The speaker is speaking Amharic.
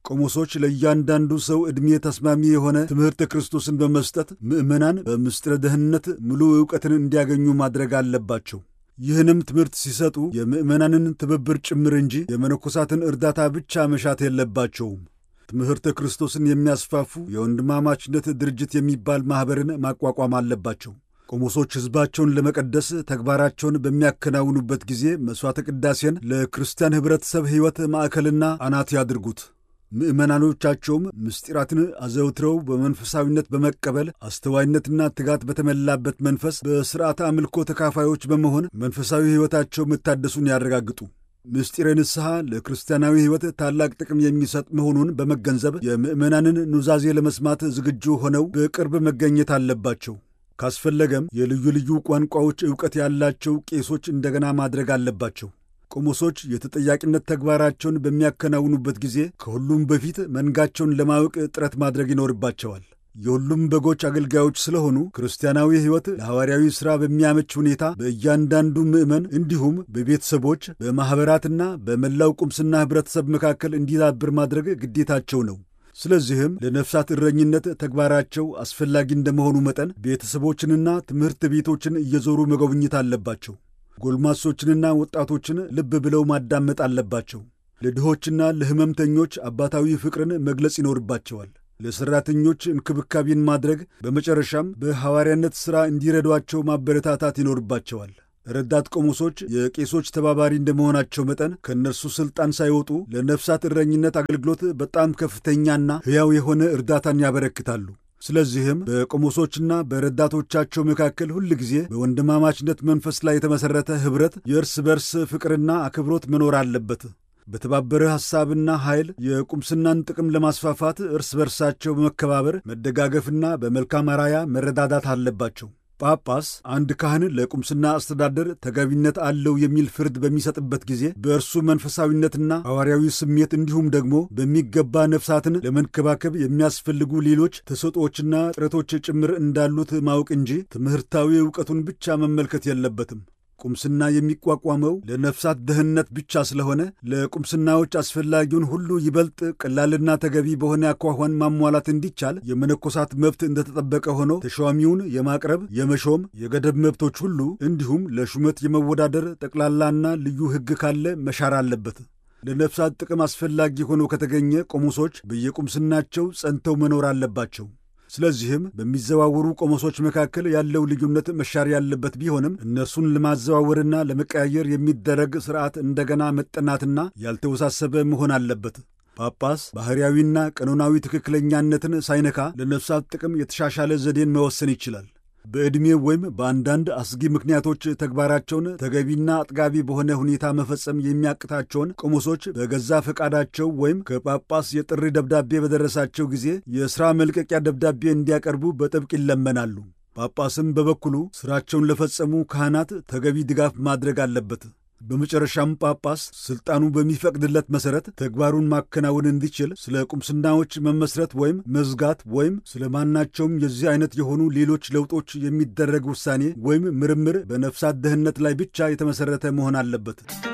ቆሞሶች ለእያንዳንዱ ሰው ዕድሜ ተስማሚ የሆነ ትምህርተ ክርስቶስን በመስጠት ምዕመናን በምስጢረ ደህንነት ሙሉ ዕውቀትን እንዲያገኙ ማድረግ አለባቸው። ይህንም ትምህርት ሲሰጡ የምዕመናንን ትብብር ጭምር እንጂ የመነኮሳትን እርዳታ ብቻ መሻት የለባቸውም። ትምህርተ ክርስቶስን የሚያስፋፉ የወንድማማችነት ድርጅት የሚባል ማኅበርን ማቋቋም አለባቸው። ቆሞሶች ሕዝባቸውን ለመቀደስ ተግባራቸውን በሚያከናውኑበት ጊዜ መሥዋዕተ ቅዳሴን ለክርስቲያን ኅብረተሰብ ሕይወት ማዕከልና አናት ያድርጉት። ምዕመናኖቻቸውም ምስጢራትን አዘውትረው በመንፈሳዊነት በመቀበል አስተዋይነትና ትጋት በተሞላበት መንፈስ በሥርዓተ አምልኮ ተካፋዮች በመሆን መንፈሳዊ ሕይወታቸው መታደሱን ያረጋግጡ። ምስጢረ ንስሐ ለክርስቲያናዊ ሕይወት ታላቅ ጥቅም የሚሰጥ መሆኑን በመገንዘብ የምዕመናንን ኑዛዜ ለመስማት ዝግጁ ሆነው በቅርብ መገኘት አለባቸው። ካስፈለገም የልዩ ልዩ ቋንቋዎች ዕውቀት ያላቸው ቄሶች እንደገና ማድረግ አለባቸው። ቆሞሶች የተጠያቂነት ተግባራቸውን በሚያከናውኑበት ጊዜ ከሁሉም በፊት መንጋቸውን ለማወቅ ጥረት ማድረግ ይኖርባቸዋል። የሁሉም በጎች አገልጋዮች ስለሆኑ ክርስቲያናዊ ሕይወት ለሐዋርያዊ ሥራ በሚያመች ሁኔታ በእያንዳንዱ ምዕመን እንዲሁም በቤተሰቦች በማኅበራትና በመላው ቁምስና ኅብረተሰብ መካከል እንዲዳብር ማድረግ ግዴታቸው ነው። ስለዚህም ለነፍሳት እረኝነት ተግባራቸው አስፈላጊ እንደመሆኑ መጠን ቤተሰቦችንና ትምህርት ቤቶችን እየዞሩ መጎብኘት አለባቸው። ጎልማሶችንና ወጣቶችን ልብ ብለው ማዳመጥ አለባቸው። ለድሆችና ለሕመምተኞች አባታዊ ፍቅርን መግለጽ ይኖርባቸዋል። ለሠራተኞች እንክብካቤን ማድረግ፣ በመጨረሻም በሐዋርያነት ሥራ እንዲረዷቸው ማበረታታት ይኖርባቸዋል። ረዳት ቆሞሶች የቄሶች ተባባሪ እንደመሆናቸው መጠን ከእነርሱ ሥልጣን ሳይወጡ ለነፍሳት እረኝነት አገልግሎት በጣም ከፍተኛና ሕያው የሆነ እርዳታን ያበረክታሉ። ስለዚህም በቆሞሶችና በረዳቶቻቸው መካከል ሁል ጊዜ በወንድማማችነት መንፈስ ላይ የተመሠረተ ኅብረት፣ የእርስ በርስ ፍቅርና አክብሮት መኖር አለበት። በተባበረ ሐሳብና ኃይል የቁምስናን ጥቅም ለማስፋፋት እርስ በርሳቸው በመከባበር መደጋገፍና በመልካም አራያ መረዳዳት አለባቸው። ጳጳስ አንድ ካህን ለቁምስና አስተዳደር ተገቢነት አለው የሚል ፍርድ በሚሰጥበት ጊዜ በእርሱ መንፈሳዊነትና ሐዋርያዊ ስሜት እንዲሁም ደግሞ በሚገባ ነፍሳትን ለመንከባከብ የሚያስፈልጉ ሌሎች ተሰጦችና ጥረቶች ጭምር እንዳሉት ማወቅ እንጂ ትምህርታዊ ዕውቀቱን ብቻ መመልከት የለበትም። ቁምስና የሚቋቋመው ለነፍሳት ደህንነት ብቻ ስለሆነ ለቁምስናዎች አስፈላጊውን ሁሉ ይበልጥ ቀላልና ተገቢ በሆነ አኳኋን ማሟላት እንዲቻል የመነኮሳት መብት እንደተጠበቀ ሆኖ ተሿሚውን የማቅረብ የመሾም፣ የገደብ መብቶች ሁሉ እንዲሁም ለሹመት የመወዳደር ጠቅላላና ልዩ ሕግ ካለ መሻር አለበት። ለነፍሳት ጥቅም አስፈላጊ ሆኖ ከተገኘ ቆሞሶች በየቁምስናቸው ጸንተው መኖር አለባቸው። ስለዚህም በሚዘዋወሩ ቆሞሶች መካከል ያለው ልዩነት መሻር ያለበት ቢሆንም እነርሱን ለማዘዋወርና ለመቀያየር የሚደረግ ሥርዓት እንደገና መጠናትና ያልተወሳሰበ መሆን አለበት። ጳጳስ ባሕርያዊና ቀኖናዊ ትክክለኛነትን ሳይነካ ለነፍሳት ጥቅም የተሻሻለ ዘዴን መወሰን ይችላል። በዕድሜ ወይም በአንዳንድ አስጊ ምክንያቶች ተግባራቸውን ተገቢና አጥጋቢ በሆነ ሁኔታ መፈጸም የሚያቅታቸውን ቆሞሶች በገዛ ፈቃዳቸው ወይም ከጳጳስ የጥሪ ደብዳቤ በደረሳቸው ጊዜ የሥራ መልቀቂያ ደብዳቤ እንዲያቀርቡ በጥብቅ ይለመናሉ። ጳጳስም በበኩሉ ሥራቸውን ለፈጸሙ ካህናት ተገቢ ድጋፍ ማድረግ አለበት። በመጨረሻም ጳጳስ ሥልጣኑ በሚፈቅድለት መሠረት ተግባሩን ማከናወን እንዲችል ስለ ቁምስናዎች መመስረት ወይም መዝጋት ወይም ስለ ማናቸውም የዚህ አይነት የሆኑ ሌሎች ለውጦች የሚደረግ ውሳኔ ወይም ምርምር በነፍሳት ደህንነት ላይ ብቻ የተመሠረተ መሆን አለበት።